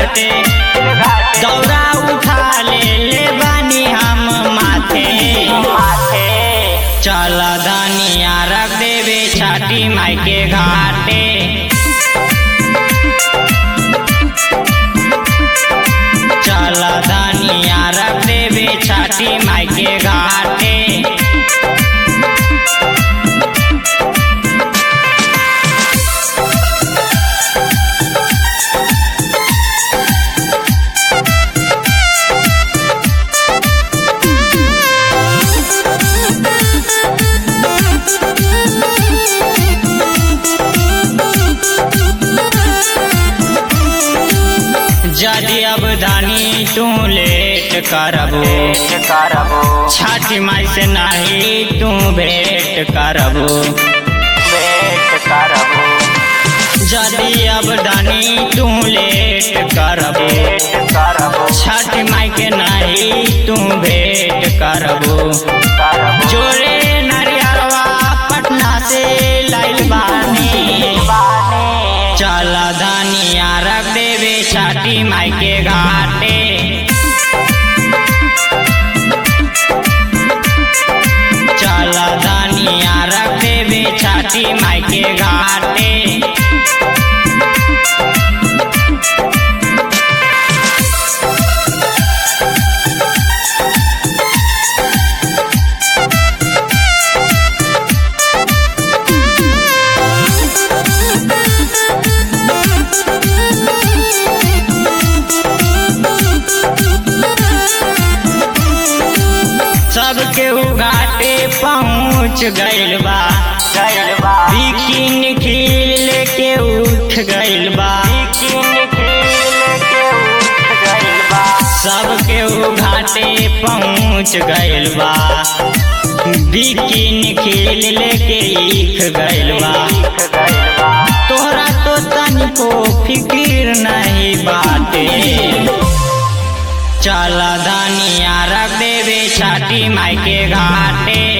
घाटे दौरा उठा ले ले बानी हम माथे चल धनिया रख देवे छाटी माई के घाटे चल धनिया रख देवे छाटी माई के घाटे जदि अब दानी तू लेट करबो करबो छाती माई से नहीं तू भेंट करबो वेट करबो जदि अब दानी तू लेट करबो वेट करबो छाती माई के नहीं तू भेंट करबो करबो जोरे नरियरवा पटना से लाइल बानी बाने चल धनिया रख देवे छाती माई के घाटे चल धनिया रख देवे छाती माई के घाटे सबके घाटे पहुँच गइल बा गइल बा बिकिन खिल के उठ गइल बा किन खिल के उठ गइल बा सबके घाटे पहुँच गइल बा बिकिन खिल लेके ईख गइल बा उठ गइल बा तोहरा तो तनिको फिकिर नहीं बाटे चल धनिया रख देवे छाटी माई के घाटे